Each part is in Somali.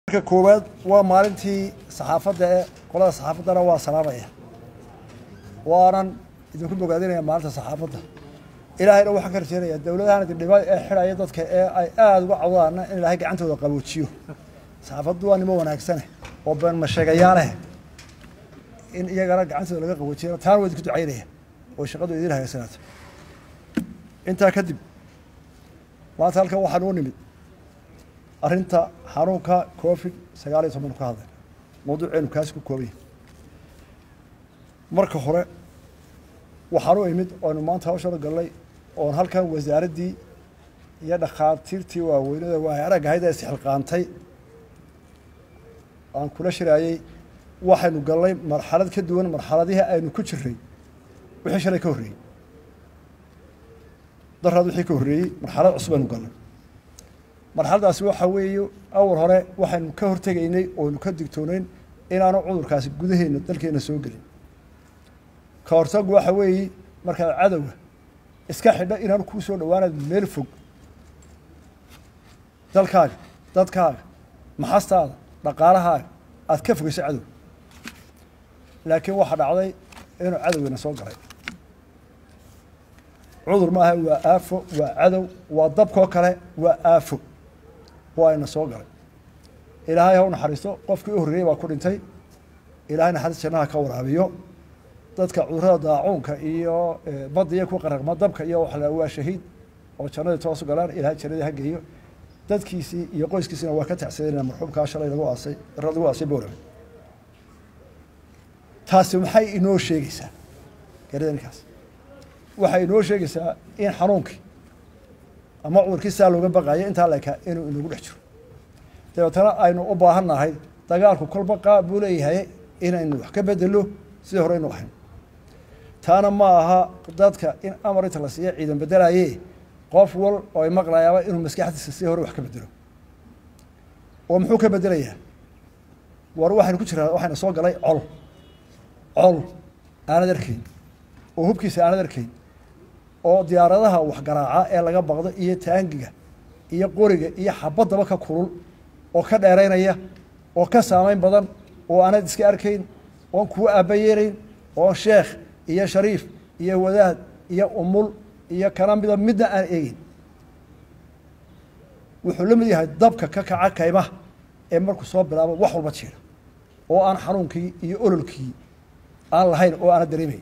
marka koowaad waa maalintii saxaafadda ee qolada saxaafaddana waa salaamaya waanan idinku bogaadinaya maalinta saxaafadda ilaahayna waxaan ka rajeynayaa dowladahan idindhiba ee xidhaya dadka ee ay aada uga cawdaana in ilaahay gacantooda qaboojiyo saxaafaddu waa nimo wanaagsane oo beenmasheegayaaleh in iyagana gacantooda laga qaboojiyo taana waa idinku ducaynaya oo shaqadu idin hagaasanaato intaa kadib maanta halkan waxaan u nimid arrinta xanuunka covid sagaal iyo toban ka hadlay mawduuceenu kaasi ku koobanya marka hore waxaan u imid oonu maanta hawshana galnay oon halkan wasaaraddii iyo dhakhaatiirtii waaweynada waa arag ahayd ee isxilqaantay aan kula shiraayey waxaynu galnay marxalad ka duwan marxaladihii aynu ku jiray wixii shalay ka horreeyey daraad wixii ka horreeyey marxalad cusub aynu galnay marxaladaasi waxaa weeye awal hore waxaynu ka hortegaynay oonu ka digtooneyn inaanu cudurkaasi gudaheena dalkeena soo gelin ka hortagu waxa weeye markaad cadowga iska xidha inaanu kuu soo dhawaanaad meel fog dalkaaga dadkaaga maxastaada dhaqaalahaaga aada ka fogeyso cadow laakiin waxaa dhacday inuu cadowgeena soo galay cudur maaha waa aafo waa cadow waa dabkoo kale waa aafo waa ina soo galay ilaahay ha u naxariisto qofkii u horreeyey baa ku dhintay ilaahay naxariis jannaha ka waraabiyo dadka cudurada daacuunka iyo badda iyo ku qaraqma dabka iyo waxa la waa shahiid oo jannadii toosu galaan ilaahay jannadii ha geeyo dadkiisii iyo qoyskiisina waa ka tacsadeenaa marxuumkaa shalay lagu aasay lagu aasay boorame taasi maxay inoo sheegaysaa garadankaas waxay inoo sheegaysaa in xanuunkii ama cudurkii saa looga baqayo intaa lekaa inuu inagu dhex jiro dabeetana aynu u baahan nahay dagaalku kolba qaab buu leeyahay inaynu wax ka bedelo sidii hore aynu ahayn taana ma aha dadka in amar inta la siiya ciidan bedelaye qof wal oo ay maqlayaaba inuu maskaxdiisa sidii hore wax ka bedelo oo muxuu ka bedelayaa war waxaynu ku jiraa waxayna soo galay col col aanad arkayn oo hubkiisa aanad arkayn oo diyaaradaha waxgaraaca ee laga baqdo iyo taangiga iyo qoriga iyo xabaddaba ka kulul oo ka dheeraynaya oo ka saameyn badan oo aanad iska arkayn oon kuwa aabayeelayn oon sheekh iyo shariif iyo wadaad iyo umul iyo kana mida midna aan eegeyn wuxuu la mid yahay dabka ka kaca kaymaha ee markuu soo bilaabo wax walba jiira oo aan xanuunkii iyo ololkii aan lahayn oo aana dareemayn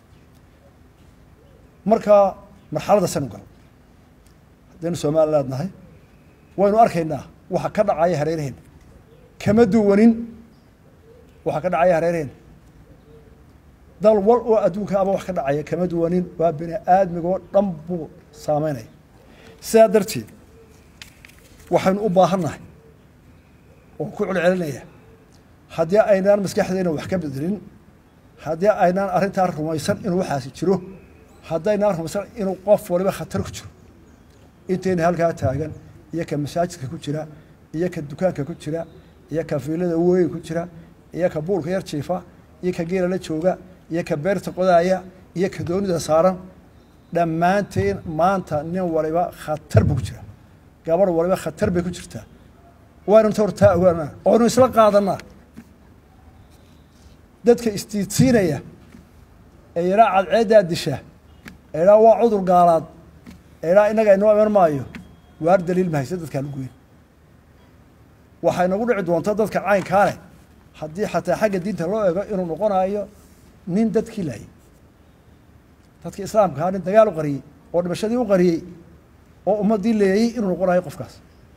markaa marxalada sanu gal haddaynu somaliland nahay waynu arkaynaa waxa ka dhacaya hareeraheena kama duwanin waxa ka dhacaya hareeraheena dal wal oo adduunka aba wax ka dhacaya kama duwanin waa bini aadmigoo dhan buu saameynaya sidaa darteed waxaynu u baahannahay oo ku celcelinaya haddii aynaan maskaxdeena wax ka bedelin haddii aynaan arrintaa rumaysan inuu waxaasi jiro haddaynaan rumaysan inuu qof waliba khatar ku jiro intayna halkaa taagan iyo ka masaajidka ku jira iyo ka dukaanka ku jira iyo ka fiilada weyn ku jira iyo ka buulka yar jiifa iyo ka geela la jooga iyo ka beerta qodaaya iyo ka doonida saaran dhammaanteen maanta nin waliba khatar buu ku jira gabarh waliba khatar bay ku jirtaa waaynu inta hortaa ogaanaa oonu isla qaadanaa dadka istiidsiinaya ee yaraa cadceeddaa disha eedhaa waa cudur gaalaad eedhaa innaga inoo iman maayo waar daliil mahayse dadkaan ugoyn waxay nagu dhici doonta dadka caynkaa leh haddii xataa xagga diinta loo eego inuu noqonayo nin dadkii laayay dadkii islaamka ahaa nin dagaal u qariyey oo dhimashadii u qariyey oo ummaddii leeyey inuu noqonayo qofkaas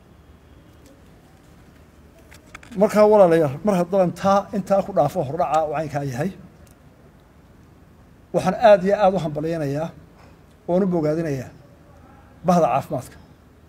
markaa walaalayaal mar haddaan taa intaa ku dhaafo hordhaca u caynkaa yahay waxaan aada iyo aada u hambalyaynayaa oon u bogaadinayaa bahda caafimaadka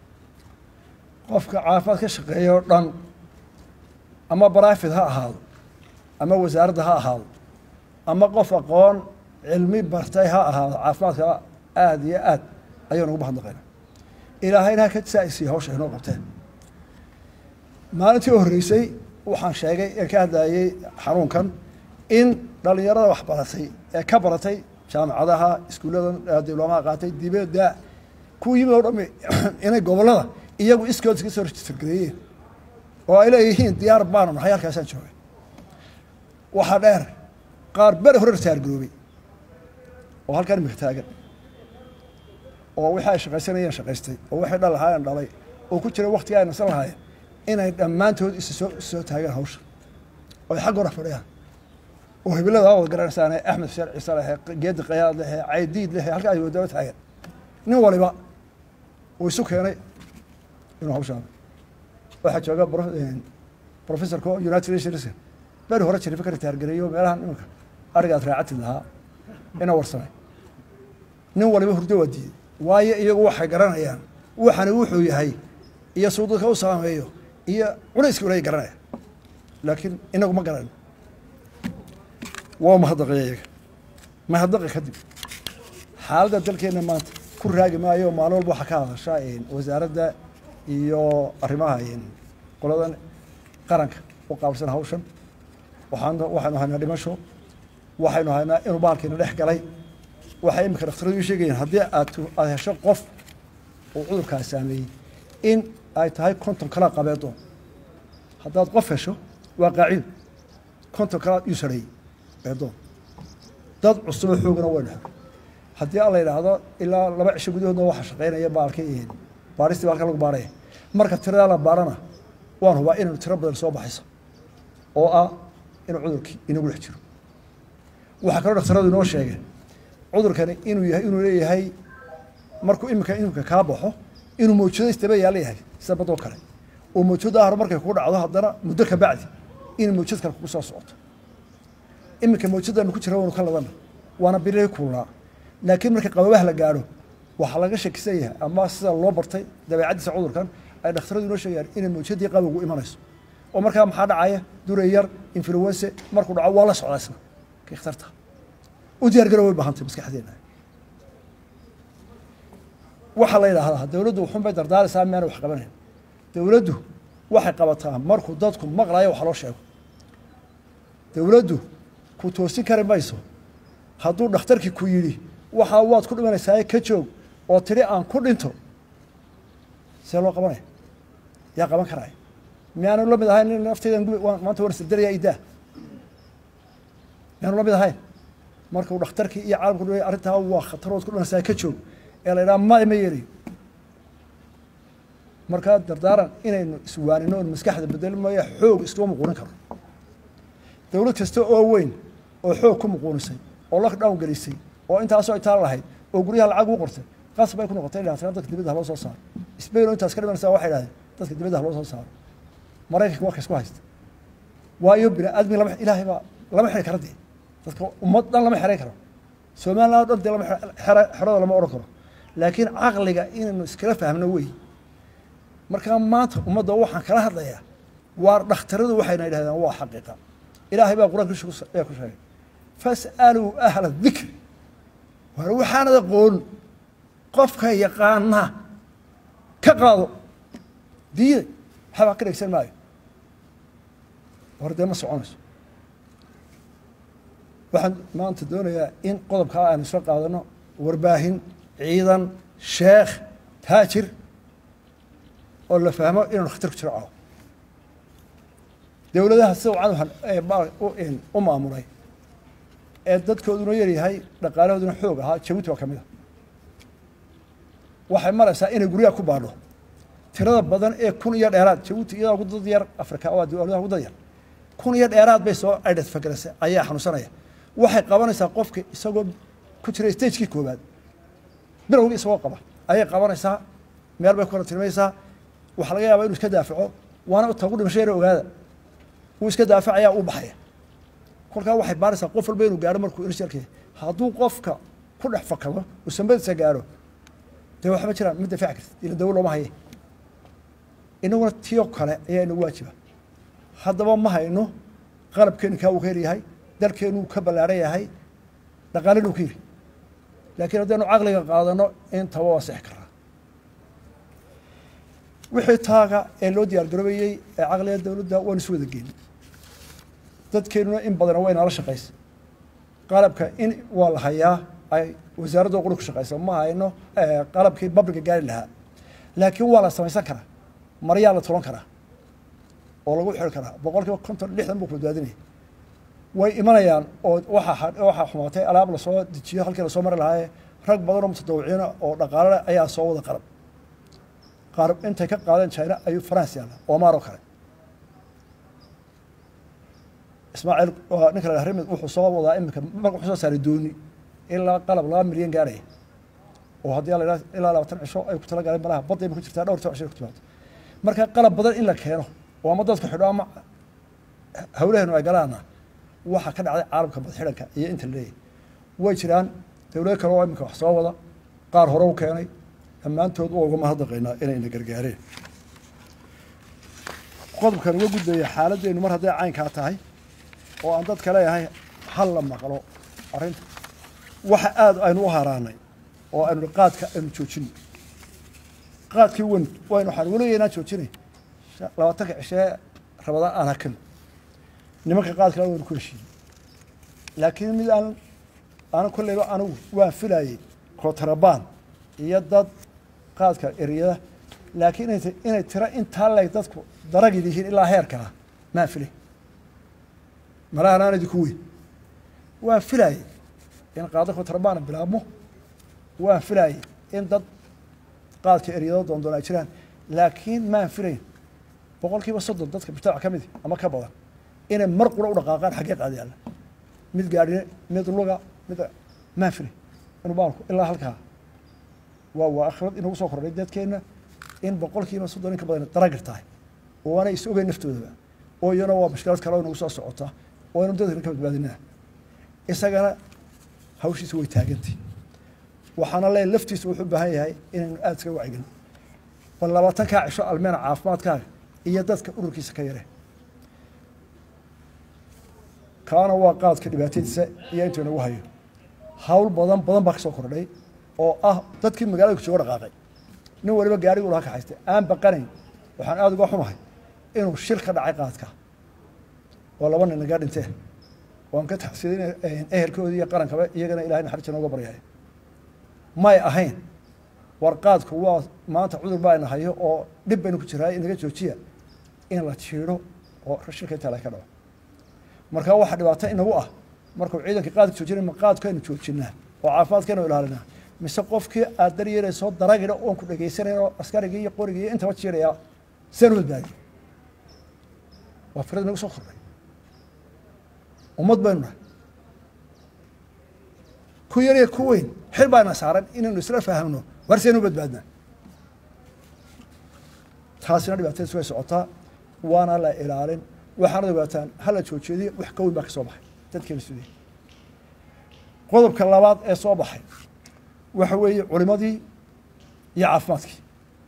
qofka caafimaad ka shaqeeya oo dhan ama barafid ha ahaado ama wasaaradda ha ahaado ama qof aqoon cilmi bartay ha ahaado caafimaadka aada iyo aad ayaan ugu mahadnaqayna ilaahayna ha ka saa-isiiya hawsha inoo qabteen maalintii u horreysay waxaan sheegay ee ka hadlayay xanuunkan in dhalinyarada wax baratay ee ka baratay jaamacadaha iskuullada diblomaha qaatay dibadda kuwa yimid oo dhami inay gobollada iyagu iskood iska soo register gareeyeen oo ay leeyihiin diyaar baanu nahay halkaasaan joogay waxaa dheer qaar beri hore ritaargaroobay oo halkan imika taagan oo wixii ay shaqaysanayeen shaqaystay oo waxay dhal lahaayeen dhalay oo ku jira waktiga ay nasan lahaayeen inay dhammaantood isa soo soo taagaan hawsha oo ay xag hora fadhiyaan oo hibilada wada garanaysaane axmed xuseen ciise lehe geedi qayaad lehe caydiid lehe halkaa ay wadaba taagan nin waliba uu isu keenay inuu hawshaan waxaa jooga professorka united nations beri hore jirifa ka ritaargareeyo meelahan iminka arigaad raacatid lahaa ina warsamay nin waliba hurdo waa diiday waayo iyagu waxay garanayaan waxani wuxuu yahay iyo suu dadka u saameeyo iyo culayska ulay garanaya laakiin inagu ma garano waa mahadaqaya iyaga mahadaqi kadib xaaladda dalkeenna maanta ku raagi maayo maalin walba waxaa ka hadasha wasaaradda iyo arrimaha qoladan qaranka u qaabilsan hawshan waxaan waxaynu haynaa dhimasho waxaynu haynaa inuu bahalkiina dhex galay waxay iminka dhakhtaradu sheegayeen haddii aad aada hesho qof uu cudurkaa saameeyey in ay tahay konton kalaa qabeedoon haddaad qof hesho waa qaacido konton kalaa iyuu sareeyey beedoon dad cusuboo xoogana waynu xor haddii alla yidhaahdo ilaa laba cisho gudahoodna waxa shaqaynaya baalkii baaristii baalka lagu baaraya marka tiradaa la baarana waan hubaa inaynu tiro badan soo baxayso oo ah inuu cudurkii inagu dhex jiro waxaa kaloo dhakhtaradu inoo sheegeen cudurkani inuu yahay inuu leeyahay markuu iminka imika kaa baxo inuu mawjado istaba yaala yahay sida badoo kale oo mawjado ahro markay kugu dhacdo haddana muddo ka bacdi inay mawjad kale kugu soo socoto iminka mawjadaanu ku jira waynu ka ladana waana birii kuulaa laakiin marka qababaha la gaadho waxaa laga shakisan yahay ama sida loo bartay dabeecaddiisa cudurkan ay dhakhtaradu inoo sheegayaan inay mawjadii qabowgu imanayso oo markaa maxaa dhacaya duray yar influense markuu dhaco waa la socdaa isna kii khatarta u diyaar garow way baahantay maskaxdeena waxaa la yidhaahdaa dowladdu wuxun bay dardaaraysaa miyaana wax qabanayn dowladdu waxay qabataa markuu dadku maqlayo wax loo sheego dowladdu ku toosin kari mayso hadduu dhakhtarkii ku yidhi waxaa waad ku dhimanaysaa ka joog oo tidhi aan ku dhinto see loo qabanaya yaa qaban karaya miyaanu la mid ahayn nin nafteydan gubi maanta waan isdardaraya idaa miyaanu la mid ahayn markuu dhakhtarkii iyo caalamku dh arrintaa waa khatarood ku dhimanaysaa ka joog ee la yidhaha ma ma yeelayo markaa dardaaran inaynu iswaanino on maskaxda bedeli maayo xoog iskuma muquunin karo dowlad kasta oo weyn oo xoog ku muquunisay oo lockdown gelisay oo intaasoo intaa lahayd oo guryaha lacag u qortay qasab ay ku noqotay dhahtana dadka dibadda haloo soo saaro spain oo intaas ka dhimanaysa waxay dhahdeen dadka dibadda haloo soo saaro maraykanka waa ka isku haysta waayo bini aadmi lama ilaahay baa lama xiri kara dee dadka ummad dhan lama xeray karo somaliland o dhan dee lama xera xerada lama odhan karo laakiin caqliga inaynu iskala fahmno wey markaa maanta ummadda waxaan kala hadlayaa waa dhakhtaradu waxayna yidhahdeen waa xaqiiqa ilaahay baa qur-aanka ee ku sheegay fas'aluu ahla dikri war waxaanad aqoon qofka yaqaana ka qaado diiday waxbaa ka dhegsan maayo war dee ma soconayso waxaan maanta doonayaa in qodobkaa aanu isla qaadano warbaahin ciidan sheekh taajir oo la fahmo inaanu khatar ku jiro caawo dowladaha sida wacan u maamulay ee dadkooduna yaryahay dhaqaalahooduna xoog ahaa jabuuti waa ka mid a waxay maraysaa inay guryaha ku baadho tirada badan ee kun iyo dheeraad jabuuti iyadaa ugu dad yar afrika waa dowladaha ugu dad yar kun iyo dheeraad bay soo aidhat fagaraysa ayaa xanuunsanaya waxay qabanaysaa qofka isagoo ku jira stagekii koobaad bilowgii isagoo qaba ayay qabanaysaa meel bay ku kala tilmaysaa waxaa laga yaabaa inu iska daafaco waana tagu dhimasho yara ogaada wuu iska daafacaya uu baxaya kolkaa waxay baaraysaa qof walba inuu gaaro markuu insharka hadduu qofka ku dhex fakado uu sambadiisa gaaro dee waxba jiraan ma dafaaci kartid ila dawo looma haye inaguna tiyo kale ayaa inagu waajiba haddaba ma hayno qalabkeenu kaa uu ka yaryahay dalkeenu ka ballaaran yahay dhaqaalenu ka yiri laakiin haddaynu caqliga qaadano intaba waa sixi karaa wixii taaga ee loo diyaar garoobayey ee caqliga dowladda waanu isu wada geeni dadkeenuna in badana way nala shaqaysa qalabka in waa la hayaa ay wasaaradda quri ku shaqaysa ma hayno qalabkii babliga gaari lahaa laakiin waa la samaysan karaa maryaa la tulan karaa oo lagu xiri karaa boqol kiiba konton lixdan buu ku badbaadinaya way imanayaan oo waxaa waxaa xumaatay alaab lasoo dejiyo halkii lasoo mari lahaaye rag badan oo mutadawiciina oo dhaqaale leh ayaa soo wada qarab qaarab intay ka qaadeen china ayuu france yaalla omar oo kale ismaaciil ninka la rimid wuxuu soo wadaa iminka wuxuu soo saaray dooni ilaa qalab laba milyan gaarhaya oo haddii la yidhaha ilaa labaatan cisho ay ku tala galeen malaha badday ma ku jirtaa dhowr cisho ku timaado marka qalab badan in la keeno oo ama dadku xidho ama hawlaheenu ay galaana waxaa ka dhacday caalamka badxidhanka iyo inta laleeyahy way jiraan dowlado kale oo iminka wax soo wada qaar hore u keenay dhammaantood waa uga mahadnaqaynaa inayna gargaareen qodobkan uga gudbaya xaaladdeenu mar hadday caynkaa tahay oo aan dadka leeyahay hal la maqlo arrinta waxa aada aynu u haraanay oo aynu qaadka aynu joojino qaadkii wan waynu waxaan weligeynaan joojinay labaatanka cishee rabadaan aan hakano nimanka qaadkana waynu ku heshiiyey laakiin mid aan aana kolleyba anigu waan filayey kootarabaan iyo dad qaadka eryada laakiin inay inay tiro intaa leeg dadku daragid yihiin ilaa heerkaa maan filay malahan aan idinku weyn waan filayey in qaado kootarabaan bilaabmo waan filayey in dad qaadka eryado doondoon ay jiraan laakiin maan filayn boqol kiiba soddon dadka mujtamac ka midi ama ka badan inay mar qura u dhaqaaqaan xaggee qaadi yaalla mid gaadhine mid luga mid maan filay inuu baalku ilaa halkaa waa waa akhrad inagu soo kordhay dadkeenna in boqol kiiba soddon in ka badan daragir tahay oo aanay is ogeyn naftoodaba oo iyana waa mashkilad kale oo inagu soo socota oo aynu dadkana ka badbaadinaa isagana hawshiisa way taagantay waxaana leeyahy laftiisa wuxuu u baahan yahay inaynu aada iskaga wacyigelin bal labaatankaa cisho almeena caafimaadkaaga iyo dadka ururkiisa ka yare kaana waa qaadka dhibaatadiisa iyo intuu inagu hayo hawl badan badan baa ka soo kordhay oo ah dadkii magaalada kusooga dhaqaaqay nin waliba gaarigu laha kaxaystay aan baqanayn waxaan aada uga xumahay inuu shil ka dhacay qaadka oo laba nin nagaa dhintee waan ka taxsiday ehelkoodii iyo qarankaba iyagana ilahay naxariista nooga baryaya may ahayn war qaadku waa maanta cudur baa ina hayo oo dhib baynu ku jiraa inaga joojiya in la jiidho oo shilka intaa la ka dhaco marka waxaa dhibaato inagu ah markuu ciidanka qaadka joojinay ma qaadku aynu joojinaa oo caafimaadkeenu ilaalinaa mise qofkii aad daryeerayso daragina oon ku dhegaysanayn oo askarigii iyo qorigii iyo intaba jiiraya seen u badbaadiyo waa firad inagu soo kordhay ummad baynu nahay ku yar iyo ku weyn xil baana saaran inaynu isla fahamno war seen u badbaadnaa taasina dhibaatadiis way socotaa waana la ilaalin waxaanad ogaataan hala joojeediyo wax ka weyn baa ka soo baxay dadkeena sudey qodobka labaad ee soo baxay waxa weeye culimadii iyo caafimaadkii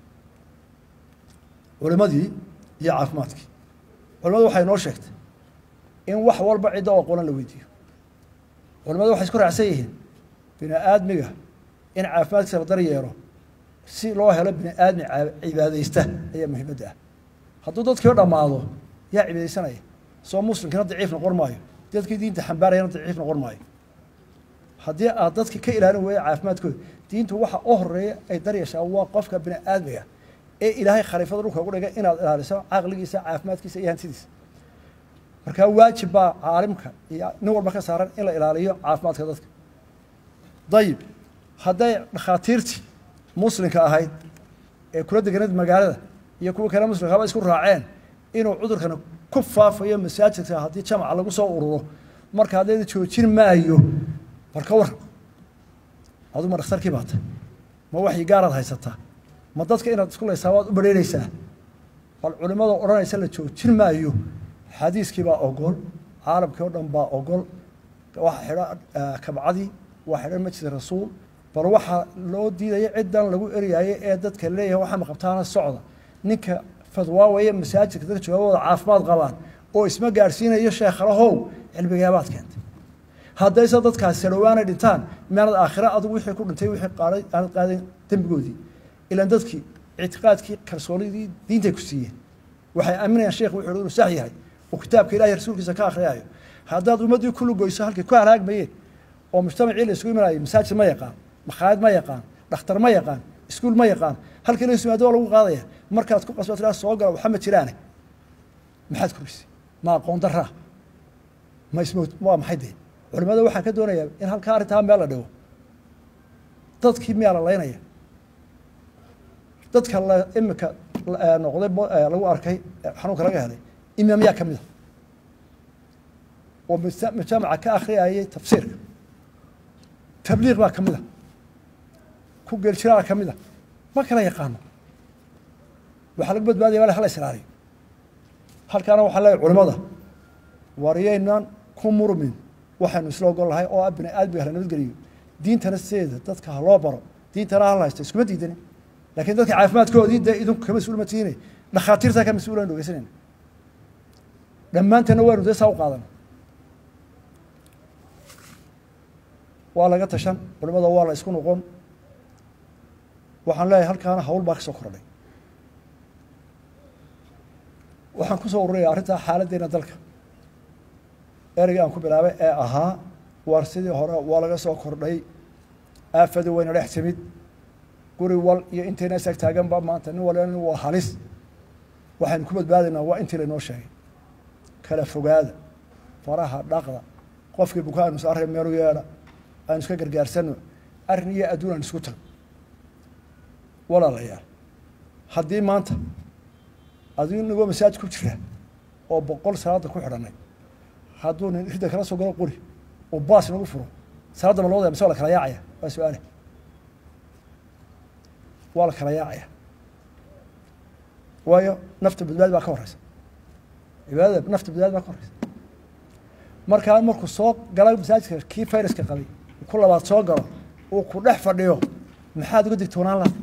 culimadii iyo caafimaadkii culimadu waxay noo sheegtay in wax walba cidda oo qolan la weydiiyo culimadu waxay isku raacsan yihiin bini aadmiga in caafimaadkiisa la daryeelo si loo helo bini aadmi cibaadaysta ayaa muhiimadda ah hadduu dadkii o dhammaado yaa cibaadaysanaya soo muslimkina daciif noqon maayo dadkii diinta xambaarayana daciif noqon maayo haddii aad dadka ka ilaalin weeya caafimaadkooda diintu waxa u horeeya ay daryeeshaa waa qofka bini aadmiga ee ilaahay khaliifada dhulka ugu dhigay inaad ilaaliso caqligiisa caafimaadkiisa iyo hantidiisa markaa waajib baa caalimka iyo nin walba ka saaran in la ilaaliyo caafimaadka dadka dayib hadday dhakhaatiirtii muslimka ahayd ee kula deganeed magaalada iyo kuwa kale muslimkaba isku raaceen inuu cudurkana ku faafayo masaajidka haddii jamaca lagu soo ururo marka haddayda joojin maayo war ka waran aduu ma dhakhtarkii baata ma waxyi gaaraad haysataa ma dadka inaad isku laysaa waad u badheereysaa bal culimada odhanaysa la joojin maayo xadiiskii baa ogol caalamkii oo dhan baa ogol waxa xidho kabcadii waa xidhan majid rasuul bal waxaa loo diidaya ciddan lagu eryayo ee dadka leeyahay waxaa maqabtaana socda ninka fadwaawaya masaajidka dadka joogawada caafimaad qabaan oo isma gaadhsiinayo sheekhalahow cilmigaabaad keentay haddayse dadkaasi sadhowaanay dhintaan miyaanad aakhira adugu wixii ku dhintay wixii qaaday aanad qaadayn dembigoodii ilaan dadkii ictiqaadkii kalsoonidii diintay ku siiyeen waxay aaminayaan sheekh wuxuu inuu sax yahay oo kitaabka ilahay rasuulkiisa ka akhriyaayo haddaad ummaddii ku lugoyso halkay ku halaagmayeen oo mujtamacii la isugu imanayay masaajid ma yaqaan makhaayad ma yaqaan dhakhtar ma yaqaan iskuul ma yaqaan halkii la isumaado waa lagu qaadaya markaad ku qasba tiraa soo gala waxa ma jiraane maxaad korisay ma aqoon daraa ma ismo waa maxay dee culimada waxaan ka doonayaa in halkaa arrintaa meel la dhigo dadkii miyaa la laynaya dadka la imika noqday lagu arkay xanuunka laga helay imaamyaa ka mida oo majaamaca ka akhriyayay tafsiirka tabliiq baa ka mida ku geeljiraa ka mida ma kala yaqaano waxaa lagu badbaadaya wal hala israariyo halkaana waxaa leeyahy culimada waryaynaan ku murmin waxaynu isla ogol lahay oo ah bini aadmiga hala nabadgeliyo diintana sideeda dadka ha loo baro diintana hala haysto iskuma diidani lakin dadka caafimaadkoodii dee idinku ka mas-uul ma tihiine dhakhaatiirtaa ka mas-uul aynu dhegeysanayna dhammaanteedna waynu dee saa u qaadana waa laga tashan culimada waa la isku noqon waxaan leeyahay halkaana hawl baa ka soo kordhay waxaan kusoo ururaya arrintaa xaaladdeena dalka ereyga aan ku bilaabay ee ahaa war sidii hore waa laga soo kordhay aafadi wayna dhex timid guri wal iyo intayna isaag taaganba maanta nin walba waa halis waxaynu ku badbaadaynaa waa intii laynoo sheegay kala fogaada faraha dhaqda qofkii buka aynu saarray meelu yeedha aynu iska gargaarsano arrin iyo adduun aan isku tag walaalayaal haddii maanta adigu nagoo masaajid ku jira oo boqol salaada ku xidhanay hadduu nin ridda kala soo galo quri uu baas nagu furo salaadda ma looda mise waa la kala yaacaya waa su-aale waa la kala yaacaya waayo nafta badbaadi baa ka horeysa cibaadada nafta badbaadi baa ka horeysa markaa markuu soo gala masaajidka kii fayraska qabay ku labaad soo galo uu ku dhex fadhiyo maxaad uga digtoonaan laha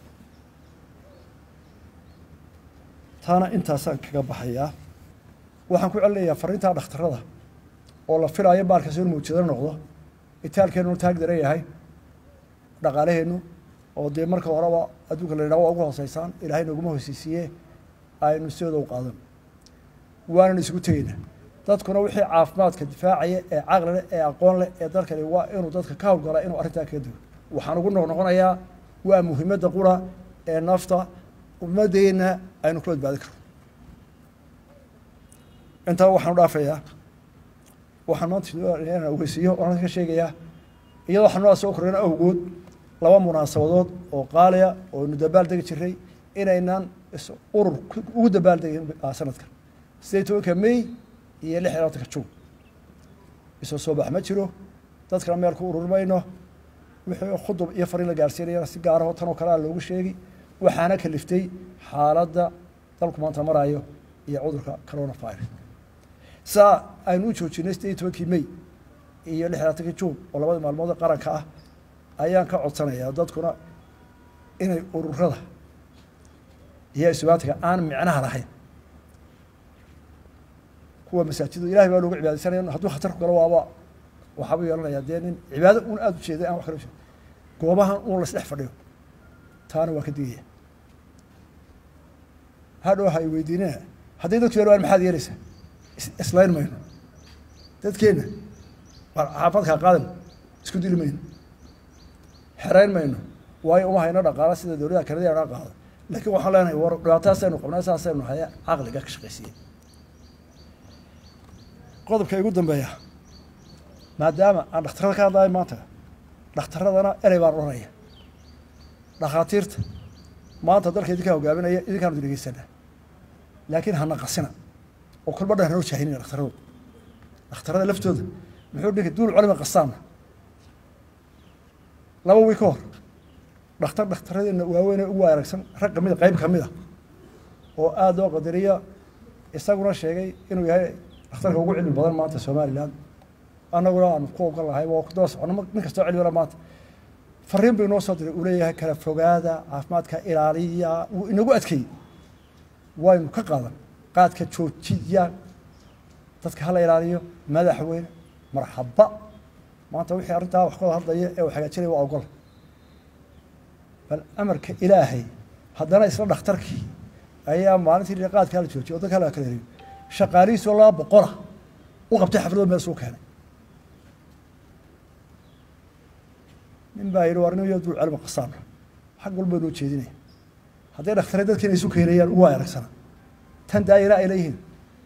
taana intaasaan kaga baxayaa waxaan ku celinayaa fariintaa dhakhtarada oo la filaayo baalkaasi in muujado noqdo itaalkeenu taag daran yahay dhaqaalaheennu oo dee marka horeba adduunka la yidhaha waa ugu hooseysaan ilaahay noguma hooseysiiye aynu sidooda u qaadan waanan isugu tegeynaa dadkuna wixii caafimaadka difaacaya ee caqli leh ee aqoon leh ee dalkani waa inuu dadka ka howlgala inuu arrintaa kaga dugo waxaan ugu noqnoqonayaa waa muhiimadda qura ee nafta ummadeenna aynu ku badbaadi karno intaa waxaan u dhaafayaa waxaan maanta inaan ogeysiiyo oan ka sheegayaa iyadoo xanuunada soo korreena awgood laba munaasabadood oo qaaliya oo aynu dabaal degi jiray inaynan urur ugu dabaal degin sanadkan sideed tobanka may iyo lix iyo labatanka juun isoo soo bax ma jiro dadkana meel ku ururi mayno wixii khudub iyo fariin la gaarsiinayana si gaaraho tan oo kale a loogu sheegi waxaana kaliftay xaaladda dalku maanta maraayo iyo cudurka corona virus saa aynu u joojinay sideed iyo tobankii may iyo lix iyo labaatankii juun oo labada maalmood ee qaranka ah ayaan ka codsanayaa dadkuna inay ururada iyo isubaatiga aan micnaha lahayn kuwa masaajida ilahay baa loogu cibaadaysanaya hadduu khatar ku galo waaba waxaabuu yeelanayaa dee nin cibaado un aada u jeeday aan wax kala jeed goobahan un la isdhex fadhiyo taana waa ka digaya hadhow ha y weydiinina hadday dadku yar waan maxaad yeelaysaa islayn mayno dadkeenna xaafadkaa qaadan isku dili mayno xerayn mayno waayo uma hayno dhaqaala sida dowladaha kanada naga qaado laakiin waxaan leenahay war dhibaatadaasaynu qabnaa saasaynu haya caqliga ka shaqaysiiye qodobka igu dambeeya maadaama aan dhakhtarada ka hadlayo maanta dhakhtaradana erey baan odhanaya dhakhaatiirta maanta dalka idinkaa hogaaminaya idinkaanu dhegeysanaa laakiin hana qasina oo kolba dhan hanoo jaahinina dhakhtaradu dhakhtarada laftooda muxuu dhinka duul culima qasaana laba wiil ka hor dhakhtar dhakhtaradeenna waaweyn ee ugu aragsan rag kamida qeyb kamid a oo aada loo qadariya isaguna sheegay inuu yahay dhakhtarka ugu cilmi badan maanta somalilan annaguna aanu ku ogon lahay waa kudaba socono nin kastoo cilmila maanta fariin buu inoo soo diray uu leeyahay kala fogaada caafimaadka ilaaliya wuu inagu adkeeyey waynu ka qaadan qaadka joojiya dadka hala ilaaliyo madaxweyne marxaba maanta wixii arrintaa wax kawada hadlaya ee uu hagaajinaya waa ogol bal amarka ilaahay haddana isla dhakhtarkii ayaa maalintii qaadkaa la joojiyay o dadka la kala heriyo shaqaalihiisoo laba boqola u qabtay xaflado meel suu keenay nin baa yidhi war nin yo dul celma qasaana xag walba noo jeedinaya hadday dhaktare dadkiina isu keenayaan ugu aragsana tan daayira ay leeyihiin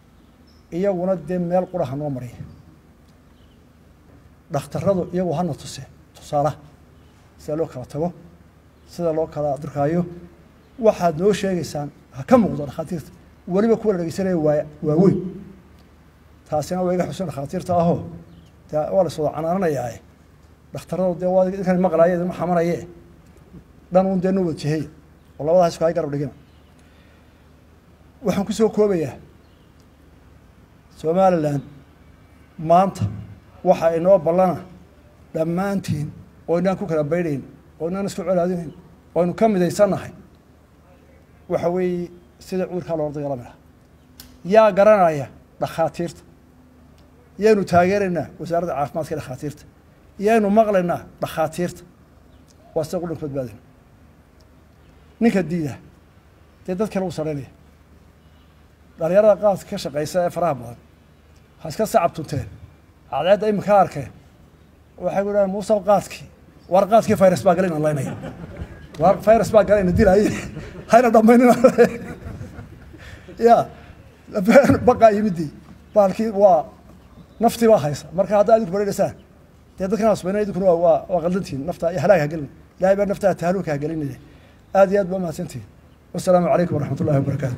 iyaguna dee meel qura ha noo mariya dhakhtaradu iyagu hana tuse tusaalaha sida loo kala tago sida loo kala durkaayo waxaad noo sheegaysaan ha ka muuqdo dhakhaatiirta weliba kuwa la dhegeysanaya waa waaweyn taasina waa iga xusun dhakhaatiirta ahoo de waa la iswada canaananayaa dhakhtaradu dee waa idinkan maqlaaye idinma xamanaye dhan un dee noo wada jehey oo labadaas isku hay garab dhigina waxaan ku soo koobayaa somalilan maanta waxa inoo ballana dhammaantiin oo inaan ku kala baydhayn oo inaan isku colaadinayn oo aynu ka midaysannahay waxa weeye sida cudurkaa loola dagaalami lahaa yaa garanaya dhakhaatiirta yaynu taageeraynaa wasaaradda caafimaadka ee dhakhaatiirta yaynu maqlaynaa dhakhaatiirta waa sida qudhanka badbaadina ninka diida dee dad kale u saraynaya dhalinyarada qaadka ka shaqaysa ee faraha badan ha iska sacab tunteen cadceedda iminka arkeen waxay ku dhahan muusaw qaadkii war qaadkii virus baa galay inaan laynaya war virus baa galay ina dilaaye hayna dhamaynina ya baqaa yimidii baalkii waa naftii baa haysa marka haddaa idinku bareereysaan dee dadkan hasbayna idinkuna waa waa waa qaldantihin nafta iyo halaag hagelin ilahay baa naftaa tahluuka hagelinaya aad iyo aad baa mahadsantihin wasalaamu calaykum waraxmat ullahi wabarakaatu